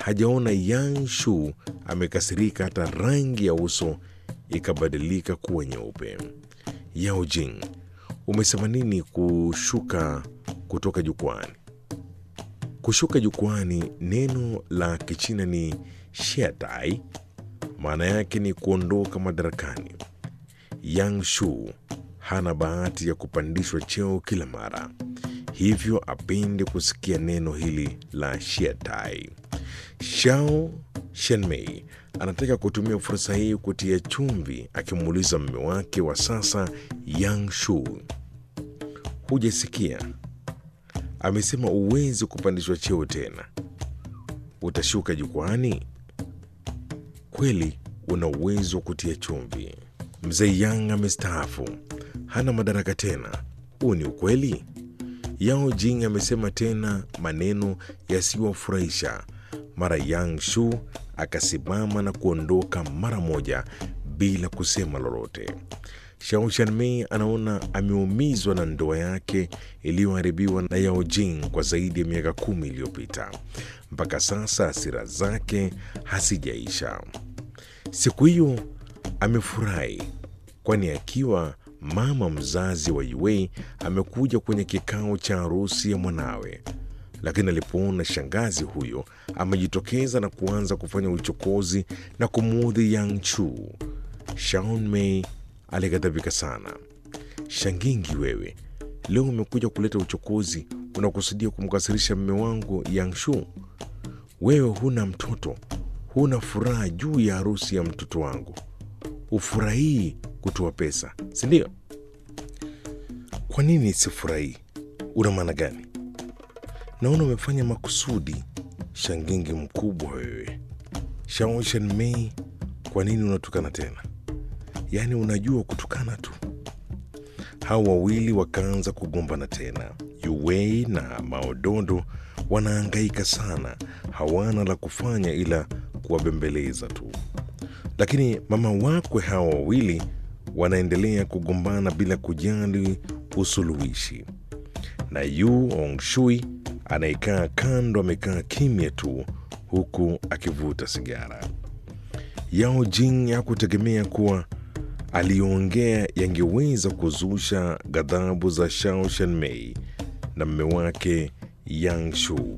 hajaona Yang Shu amekasirika hata rangi ya uso ikabadilika kuwa nyeupe. Yao Jing, umesema nini kushuka kutoka jukwani? Kushuka jukwani, neno la Kichina ni shiatai, maana yake ni kuondoka madarakani. Yang Shu hana bahati ya kupandishwa cheo kila mara, hivyo apende kusikia neno hili la shiatai. Shao Shenmei anataka kutumia fursa hii kutia chumvi, akimuuliza mume wake wa sasa Yang Shu, hujasikia? Amesema uwezi kupandishwa cheo tena, utashuka jukwani. Kweli una uwezo wa kutia chumvi. Mzee Yang amestaafu, hana madaraka tena. Huu ni ukweli? Yao Jing amesema tena maneno yasiyowafurahisha. Mara Yang Shu akasimama na kuondoka mara moja bila kusema lolote. Shao Shanmei anaona ameumizwa na ndoa yake iliyoharibiwa na Yao Jing kwa zaidi ya miaka kumi iliyopita. Mpaka sasa hasira zake hazijaisha. Siku hiyo amefurahi, kwani akiwa mama mzazi wa Yue amekuja kwenye kikao cha harusi ya mwanawe, lakini alipoona shangazi huyo amejitokeza na kuanza kufanya uchokozi na kumuudhi Yang Chu, Shaun Mei alighadhabika sana. Shangingi wewe, leo umekuja kuleta uchokozi, unakusudia kumkasirisha mme wangu Yang Shu? Wewe huna mtoto, huna furaha juu ya harusi ya mtoto wangu, ufurahii kutoa pesa, si ndio? Kwa nini sifurahii? Una maana gani? Naona umefanya makusudi. Shangingi mkubwa wewe. Shao Shenmei, kwa nini unatukana tena? Yaani unajua kutukana tu. Hao wawili wakaanza kugombana tena. Yuwei na Maodondo wanaangaika sana, hawana la kufanya ila kuwabembeleza tu. Lakini mama wakwe hawa wawili wanaendelea kugombana bila kujali usuluhishi, na Yu Ongshui anayekaa kando amekaa kimya tu huku akivuta sigara. Yao Jing hakutegemea kuwa aliyoongea yangeweza kuzusha ghadhabu za Shao Shanmei na mme wake Yang Shu.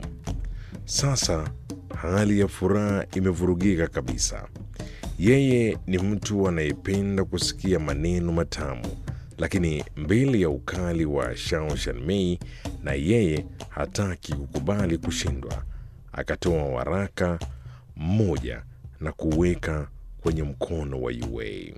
Sasa hali ya furaha imevurugika kabisa. Yeye ni mtu anayependa kusikia maneno matamu, lakini mbele ya ukali wa Shao Shanmei na yeye hataki kukubali kushindwa. Akatoa waraka mmoja na kuweka kwenye mkono wa Yue.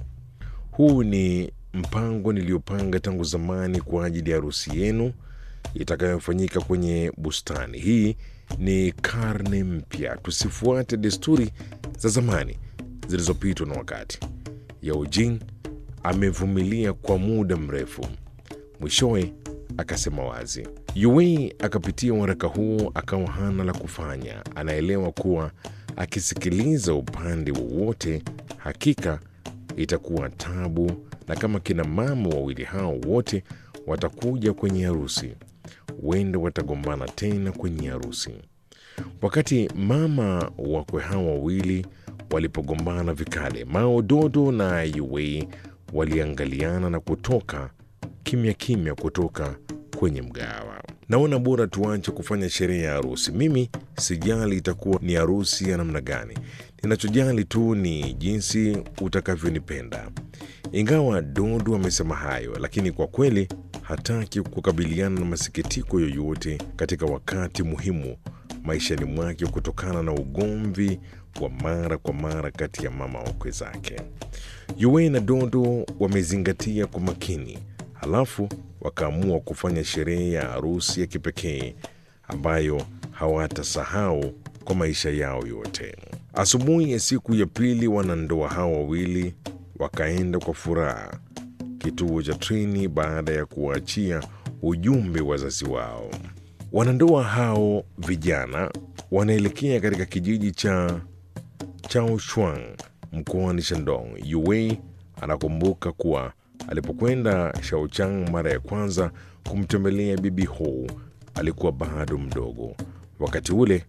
Huu ni mpango niliyopanga tangu zamani kwa ajili ya harusi yenu itakayofanyika kwenye bustani. Hii ni karne mpya, tusifuate desturi za zamani zilizopitwa na wakati. Yao Jing amevumilia kwa muda mrefu, mwishowe akasema wazi. Yue akapitia waraka huo, akawa hana la kufanya. Anaelewa kuwa akisikiliza upande wowote, hakika itakuwa tabu, na kama kina mama wawili hao wote watakuja kwenye harusi, huenda watagombana tena kwenye harusi. Wakati mama wakwe hao wawili walipogombana vikali, Mao Dodo na Yue waliangaliana na kutoka kimya kimya kutoka kwenye mgawa. Naona bora tuache kufanya sherehe ya harusi. Mimi sijali itakuwa ni harusi ya namna gani, ninachojali tu ni jinsi utakavyonipenda. Ingawa Dodo amesema hayo, lakini kwa kweli hataki kukabiliana na masikitiko yoyote katika wakati muhimu maishani mwake kutokana na ugomvi wa mara kwa mara kati ya mama wakwe zake. Yue na Dodo wamezingatia kwa makini, halafu wakaamua kufanya sherehe ya harusi ya kipekee ambayo hawatasahau kwa maisha yao yote. Asubuhi ya siku ya pili, wanandoa hao wawili wakaenda kwa furaha kituo cha treni baada ya kuwaachia ujumbe wazazi wao. Wanandoa hao vijana wanaelekea katika kijiji cha Chaoshuang mkoani Shandong. Yue anakumbuka kuwa alipokwenda Shaochang mara ya kwanza kumtembelea bibi Ho alikuwa bado mdogo. Wakati ule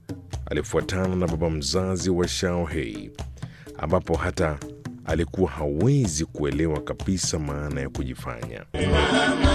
alifuatana na baba mzazi wa Shao Hei, ambapo hata alikuwa hawezi kuelewa kabisa maana ya kujifanya.